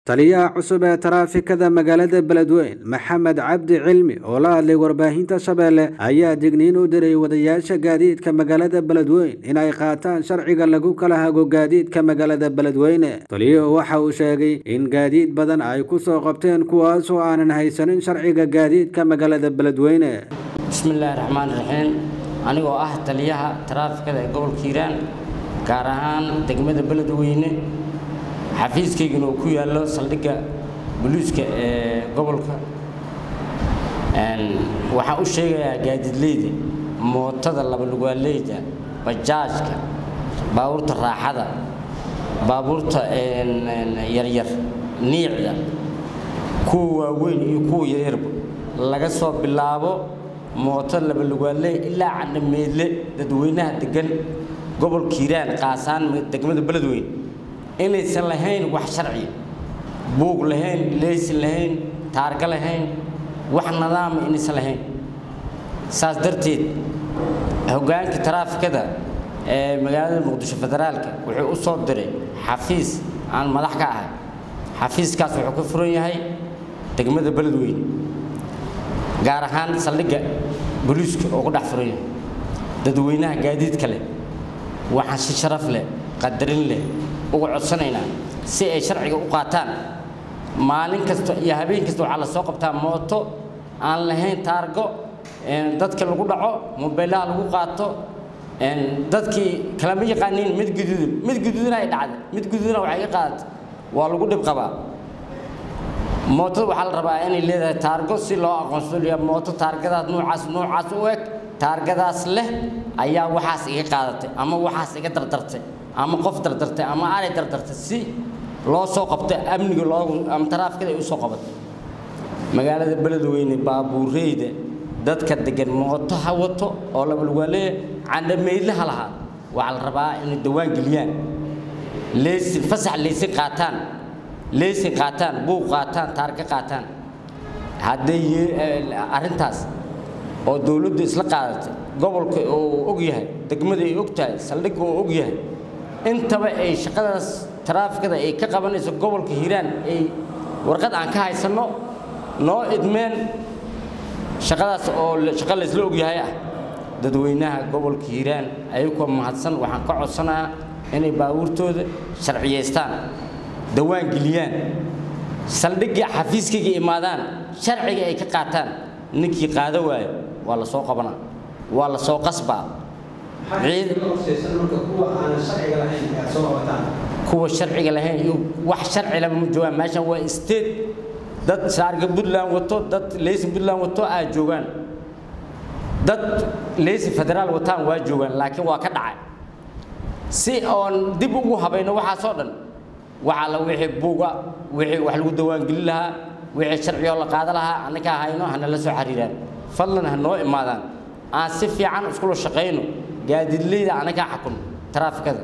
taliyaha cusub ee taraafikada magaalada beledweyn maxamed cabdi cilmi oo la hadlay warbaahinta shabeelle ayaa digniin u diray wadayaasha gaadiidka magaalada beledweyn inay qaataan sharciga lagu kala hago gaadiidka magaalada beledweyne taliyuhu waxa uu sheegay in gaadiid badan ay ku soo qabteen kuwaasoo aanan haysanin sharciga gaadiidka magaalada beledweyne bismillaahi raxmaan raxiim anigoo ah taliyaha taraafikada ee gobolka hiiraan gaar ahaan degmada beledweyne xafiiskaygana uu ku yaallo saldhigga boliiska ee gobolka waxaan u sheegayaa gaadiidleyda mootada labalugaaleyda bajaajka baabuurta raaxada baabuurta yaryar niicda kuwa waaweyn iyo kuwa yaryarba laga soo bilaabo mooto labalugaaley ilaa candhameedle dadweynaha degan gobolka hiiraan qaasaan degmada beledweyne inaysan lahayn wax sharciya buug lahayn leysin lahayn taarga lahayn wax nidaama inaysan lahayn saas darteed hoggaanka taraafikada ee magaalada muqdisho federaalka wuxuu u soo diray xafiis aan madax ka ahay xafiiskaas wuxuu ka furan yahay degmada beledweyne gaar ahaan saldhigga boliiska oo ku dhex furan yahay dadweynaha gaadiidka leh waxaan si sharaf leh qadarin leh uga codsanaynaa si ay sharciga u qaataan maalin kasta iyo habeen kasta waxaa la soo qabtaa mooto aan lahayn taargo dadka lagu dhaco mobeelaha lagu qaato dadkii kalama yaqaaniin mid guduudan mid guduudana ay dhacday mid guduudana waxay ka qaadatay waa lagu dhib qabaa mootada waxaa la rabaa inay leedahay taargo si loo aqoonsado mooto taargadaas noocaas noocaas u eg taargadaas leh ayaa waxaas iga qaadatay ama waxaas iga dardartay ama qof dardartay ama aray dardartay si loo soo qabto amniga loogu ama taraafikada ay u soo qabato magaalada beledweyne baabuureyda dadka degan mooto ha wato oo labalwaaleeya candhameydle ha lahaa waxaa la rabaa inay dawaan geliyaan leysin fasax leysin qaataan leysin qaataan buuq qaataan taarga qaataan hadday arrintaas oo dowladdu isla qaadatay gobolka oo og yahay degmada ay og tahay saldhigga oo og yahay intaba ay shaqadaas taraafikada ay ka qabanayso gobolka hiiraan ay warqad aan ka haysanno noo idmeen shaqadaas oo shaqo laysla ogyahay ah dadweynaha gobolka hiiraan ayagoo mahadsan waxaan ka codsanaa inay baabuurtooda sharciyaystaan dawaan geliyaan saldhiggii xafiiskayga imaadaan sharciga ay ka qaataan ninkii qaado waayo waa la soo qabanaa waa la soo qasbaa kuwa sharciga lahayn iyo wax sharci lama ma joogaan meeshan waa state dad saarga puntland wato dad leysin puntland wato aa joogaan dad leysin federaal wataan waa joogaan laakiin waa ka dhacay si oon dib ugu habayno waxaasoo dhan waxaa la wixii buuga wixii wax lagu dawaangelin lahaa wixii sharcigoo la qaada lahaa annakaa hayno hana la soo xiriiraan fadlan ha noo imaadaan aan si fiican iskula shaqayno gaadiidleyda annagaa xakun taraafikada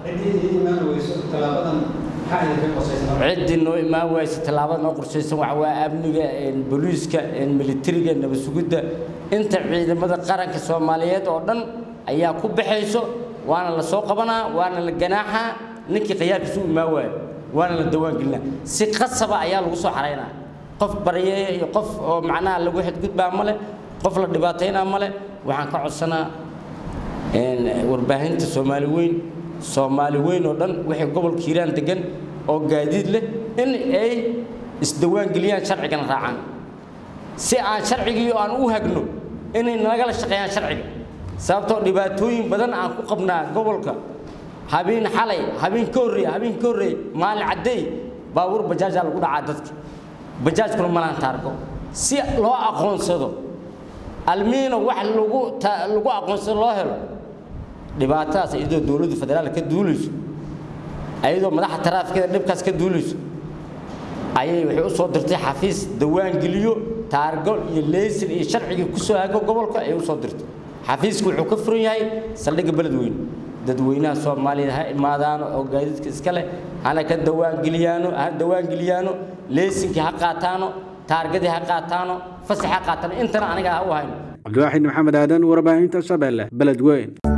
ciddii noo imaan waysa tallaabada noo qorshaysan waxa waa amniga booliiska militariga nabad sugidda inta ciidamada qaranka soomaaliyeed oo dhan ayaa ku baxayso waana la soo qabanaa waana la ganaaxaa ninkii khiyaarkiisu u imaan waayo waana la dawaangelinaa si qasaba ayaa lagu soo xaraynaa qof baryeeya iyo qof oo macnaha lagu xadgudbaa male qof la dhibaataynaa male waxaan ka codsanaa warbaahinta soomaali weyn soomaali weyn oo dhan wixii gobolka hiiraan degan oo gaadiid leh in ay isdawaangeliyaan sharcigana raacaan si aan sharcigii aan u hagno inay nagala shaqeeyaan sharciga sababtoo dhibaatooyin badan aan ku qabnaa gobolka habeen xalay habeen ka horreey habeen ka horreey maalin caddeey baabuur bajaajaa lagu dhacaa dadka bajaajkuna malaan taargo si loo aqoonsado almiino wax lagu lagu aqoonsado loo helo dhibaatadaas iyadoo dowladda federaalka ka duulayso ayadoo madaxa taraafikada dhibkaas ka duulayso ayay waxay u soo dirtay xafiis dawaan geliyo taargo iyo leysin iyo sharcigii ku soo hago gobolka ayay u soo dirtay xafiisku wuxuu ka furan yahay saldhigga beledweyne dadweynaha soomaaliyeed ha imaadaano oo gaadiidka iska leh hana ka dawaangeliyaano ha dawaangeliyaano leysinkii ha qaataano taargadii ha qaataano fasax ha qaataano intana aniga ha u hayno cabdiwaaxid maxamed aadan warbaahinta shabeelle beledweyn